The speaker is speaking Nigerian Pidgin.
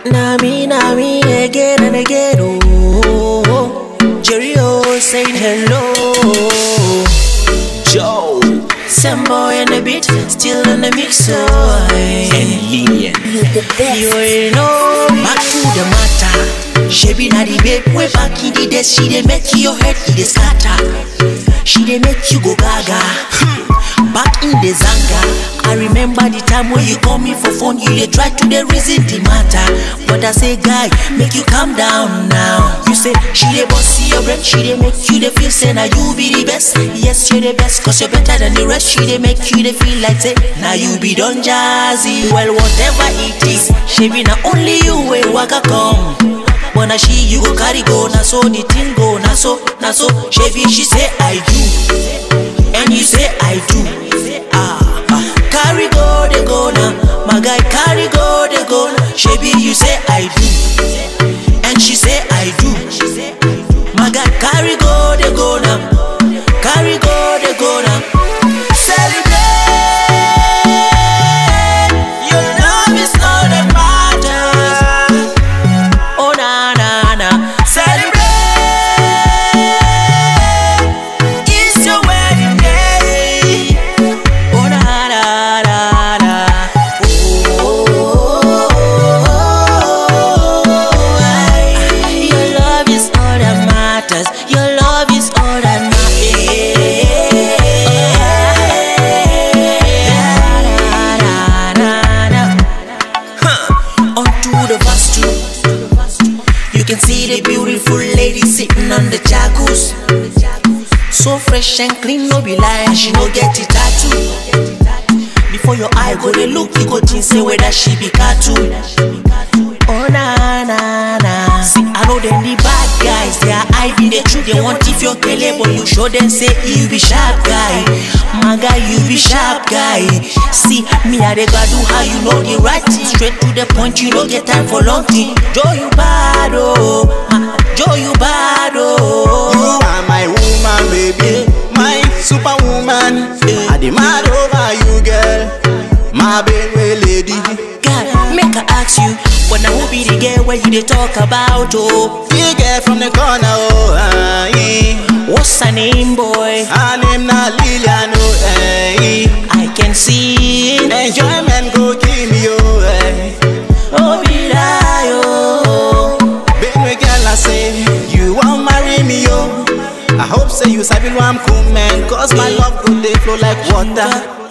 Na me, na me again and again. Oh, Jerry O saying hello. Joe Some boy in the beat, still in the mix. Oh, and Lillian. you already know. Back to the matter. She be na the babe way back in the days. She dey make your head in the scatter. She dey make you go gaga. Back in the zanga, I remember the time when you call me for phone. You dey try to dey reason the matter, but I say guy, make you calm down now. You say she dey boss your brain, she dey make you dey feel say na you be the best. Yes, you the best, cause you're better than the rest. She dey make you dey feel like say now you be Don Jazzy. Well, whatever it is, she be na only you way waka come. But na she you go carry go, na so the thing go, na so, na so. She be she say I do, and you say I do. Ah, ah. carry go they go now, my guy carry go they go now. She be you say I do, and she say I do. My guy carry go they go now, carry go they go now. Celebrate, your love is all that matters. Oh na na na, celebrate! It's your wedding day. Oh na na na na. Oh, ay. your love is all that matters. Your love is all that matters. Onto the verse two. You can see the beautiful lady sitting on the jacuzzi. So fresh and clean, no be lie, and she no get it tattoo. Before your eye go they look, you go think say whether she be cartoon. Oh na na na. See, I know them the bad guys, they are hiding the truth. They want if you're kele, but you show them say you be sharp guy. My guy, you be sharp guy. See, me I dey do how you know the right thing. Straight to the point, you don't get time for long thing. Joe you bad oh, Ma- Joe you bad You oh. are my woman, baby, my superwoman. I demand over you, girl, my baby lady. God, make I ask you, when I who be the girl where you dey talk about oh? The girl from the corner, oh, uh, yeah. What's her name, boy? her name na Lillian, oh, eh. I can see it. Enjoyment go kill me, oh, eh. Oh, be lie, oh. Baby girl, I say you won't marry me, oh. I hope say you sabi who I'm cool, man. Cause my love go dey flow like water.